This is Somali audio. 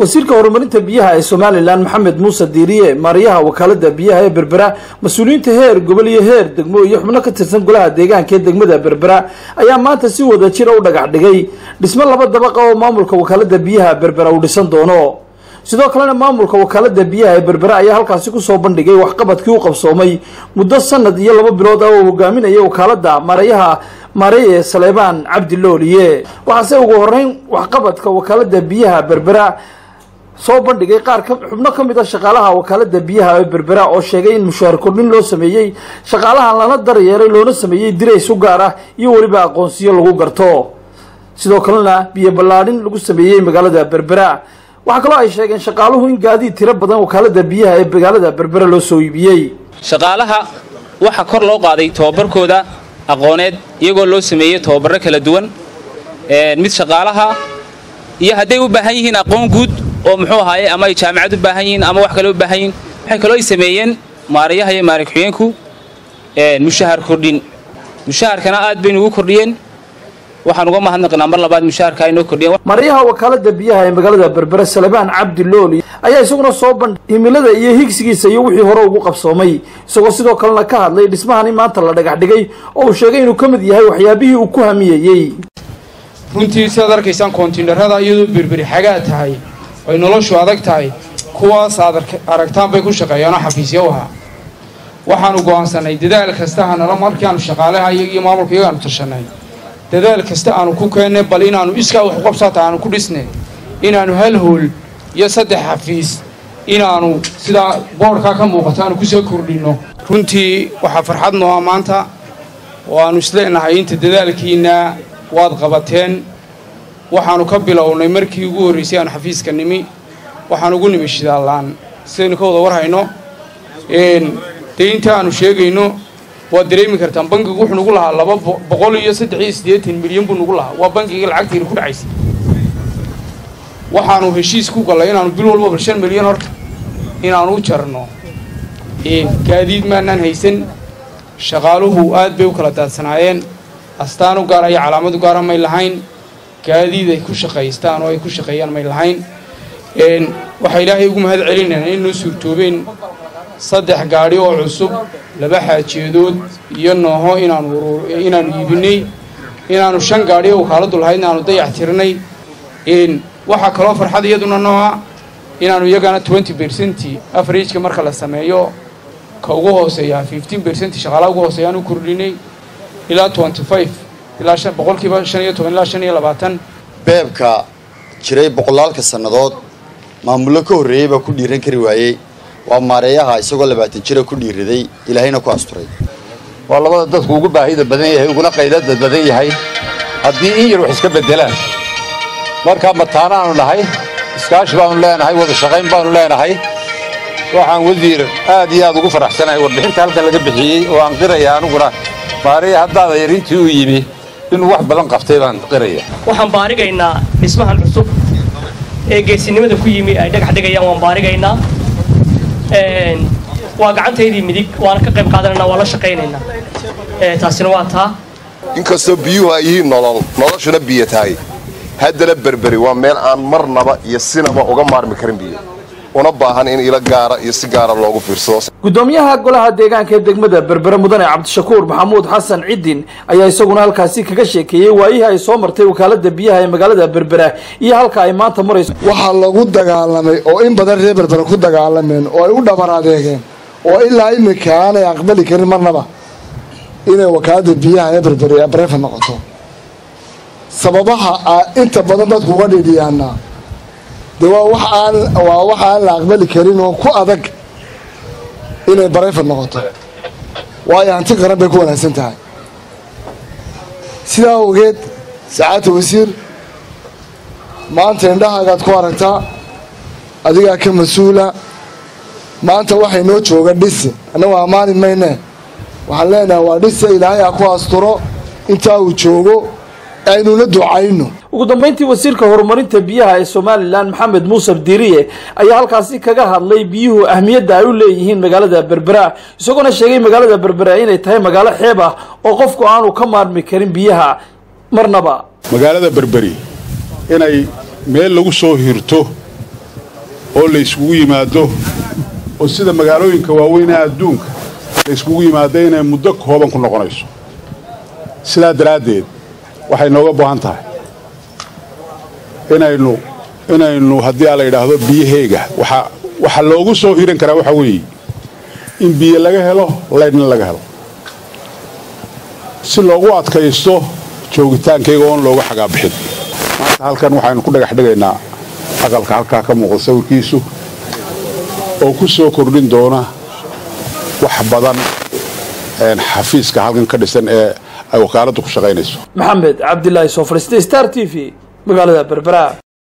wasiirka horumarinta biyaha ee somalilan maxamed muuse diiriye maariyaha wakaalada biyaha ee berbera mas-uuliyiinta heer gobol iyo heer degmo iyo xubno ka tirsan golaha deegaanka ee degmada berbera ayaa maanta si wada jira u dhagax dhigay dhismo laba dabaqa oo maamulka wakaalada biyaha berbera uu dhisan doono sidoo kalena maamulka wakaalada biyaha ee berbera ayaa halkaasi kusoo bandhigay waxqabadkii u qabsoomay muddo sanad iyo laba bilood ah oo hogaaminaya wakaalada maarayaha maareye saleebaan cabdi looliye waxaase ugu horeyn waxqabadka wakaalada biyaha berbera soo bandhigay qaar xubno ka mid a shaqaalaha wakaalada biyaha ee berbera oo sheegay in mushaar kordhin loo sameeyey shaqaalahan lana daryeelay loona sameeyey dirays u gaar ah iyo weliba aqoonsiyo lagu garto sidoo kalena biyo ballaadhin lagu sameeyey magaalada berbera waxaa kaloo ay sheegeen shaqaaluhu in gaadiid tiro badan wakaalada biyaha ee magaalada berbera loo soo iibiyey shaqaalaha waxaa kor loo qaaday tobabarkooda aqooneed iyagoo loo sameeyey tobabarro kala duwan mid shaqaalaha iyo hadday u baahan yihiin aqoon guud oo muxuu ahaaye ama ay jaamacad u baahan yihiin ama wax kale u baahan yihiin waxay kaloo ay sameeyeen maarayaha iyo maarig xuyeenku mushahar kordhin mushaharkana aad baynu ugu kordhiyeen waxaan uga mahadnaqnaa mar labaad mushaharka ay noo kordhiyeen maaryaha wakaalada biyaha ee magaalada berbera salebaan cabdi looli ayaa isaguna soo bandhig himilada iyo higsigiisa iyo wixii hore ugu qabsoomay isagoo sidoo kalena ka hadlay dhismahani maanta la dhagax dhigay oo uu sheegay inuu ka mid yahay waxyaabihii uu ku hamiyeyey runtii sidaad arkaysaan koontiinarada iyadoo berberi xagaa tahay ay noloshu adag tahay kuwaas aad aragtaan bay ku shaqeeyaanoo xafiisyo u ahaa waxaanu go'aansanay dadaal kasta hanala markaanu shaqaalaha iyaga iyo maamulka iyagaanu tashanay dadaal kasta aanu ku keennay bal inaannu iskaa wax uqabsaata aanu ku dhisnay inaannu hal hool iyo saddex xafiis inaannu sidaa boodhkaa ka muuqato aanu kusoo kordhinno runtii waxaa farxad noo ah maanta oo aannu isleenahay inta dadaalkiinna waad qabateen waxaannu ka bilownay markii ugu horraysay aanu xafiiska nimi waxaan ugu nimi shidaallaan sidaynu ka wada war hayno dee inta aanu sheegayno waad dareemi kartaan bankigu wuxuu nugu lahaa laba boqol iyo saddex iyo siddeetan milyan buu nugu lahaa waa bankiga lacagtiina ku dhacaysay waxaanu heshiis ku gallay inaanu bil walbaba shan milyan horta inaanu u jarno gaadiid maanaan haysan shaqaaluhu aad bay u kala daadsanaayeen astaan u gaara iyo calaamad u gaara may lahayn gaadiid ay ku shaqaystaan oo ay ku shaqeeyaan may lahayn waxaa ilaahay ugu mahad celinaynaa in noo suurtoobeen saddex gaadhi oo cusub laba xaajeedood iyo nooho inaanu inaanu iibinay inaanu shan gaadhi oo wakaaladu lahaydna aanu dayax tirnay waxaa kaloo farxad iyaduna nooa inaanu iyagana twenty bercenti afarageka marka la sameeyo ka ugu hooseeya fifteen bercenti shaqaalaha ugu hooseeyaan u kordhinay ilaa twenty five ilaa boqolkiiba shan iyo toban ilaa shan iyo labaatan beebka jiray boqolaalka sannadood maamullo ka horreeyey baa ku dhiiran kari waayey waa maareeyaha isagoo labaatan jira ku dhiiraday ilaahayna ku asturay waa labada dadku ugu baahida badan yahay uguna qaydada badan yahay haddii in yar wax iska beddelaan markaa mataanaanu nahay iskaashi baanu leenahay wada shaqayn baanu leenahay waxaan wasiir aad iyo aad ugu faraxsanahay warbixinta halkan laga bixiyey oo aan qiraya anuguna maareeya haddaada yar intii uu yimi inuu wax badan qabtay baan qiraya waxaan baarigaynaa dhismahan cusub ee geesinimada ku yimi ay dhagax dhigayaan waan baarigaynaa waa gacantaydii midig waana ka qayb qaadanayna waa la shaqaynaynaa taasina waa taa inkastoo biyuhu ay yihiin nolol noloshuna biyo tahay haddana berberi waa meel aan marnaba iyo sinaba uga maarmi karin biyo una baahan in ilo gaara iyo si gaara loogu fiirsado gudoomiyaha golaha deegaanka ee degmada berbere mudane cabdishakuur maxamuud xasan cidin ayaa isaguna halkaasi kaga sheekeeyey waayihii ay soo martay wakaalada biyaha ee magaalada berbera iyo halka ay maanta marayso waxaa lagu dagaalamay oo in badan reer berbere ku dagaalameen oo ay u dhabar adeegeen oo ilaa iminka aanay aqbali karin marnaba inay wakaalada biyaha ee berbere abreefa noqoto sababaha inta badan dadku uga dhidhiyaana de waa wax aan waa wax aan la aqbali karin oo ku adag inay barayfad noqoto waayo hanti qaran bay ku wanaagsan tahay sidaa awgeed sacaadta wasiir maanta indhahaagaad ku aragtaa adigaa ka mas-uula maanta waxay noo jooga dhisi annagu ammaani mayne waxaan leenahay waa dhisi ilaahay ha ku asturo intaa uu joogo aynuna ducayno ugu dambayntii wasiirka horumarinta biyaha ee somalilan maxamed muuse diiriye ayaa halkaasi kaga hadlay biyuhu ahmiyadda ay u leeyihiin magaalada berbera isagoona sheegay magaalada berbera inay tahay magaalo xeeb ah oo qofku aanu ka maarmi karin biyaha marnaba magaalada berberi inay meel lagu soo hirto oo la yskugu yimaado oo sida magaalooyinka waaweynee adduunka la yskugu yimaado inay muddo kooban ku noqonayso sidaa daraaddeed waxay nooga baahan tahay inaynu inaynu haddii aa la yidhaahdo biyaheega waxa waxa loogu soo hiran karaa waxaa weeye in biyo laga helo laydhna laga helo si loogu adkaysto joogitaankayga oon looga xagaabixin maanta halkan waxaynu ku dhagax dhigaynaa aqalka halkaa ka muuqda sawirkiisu oo ku soo kordhin doona wax badan xafiiska halkan ka dhisan ee ay wakaaladdu ku shaqaynayso maxamed cabdilaahi soo fadhiistay star t v magaalada berbera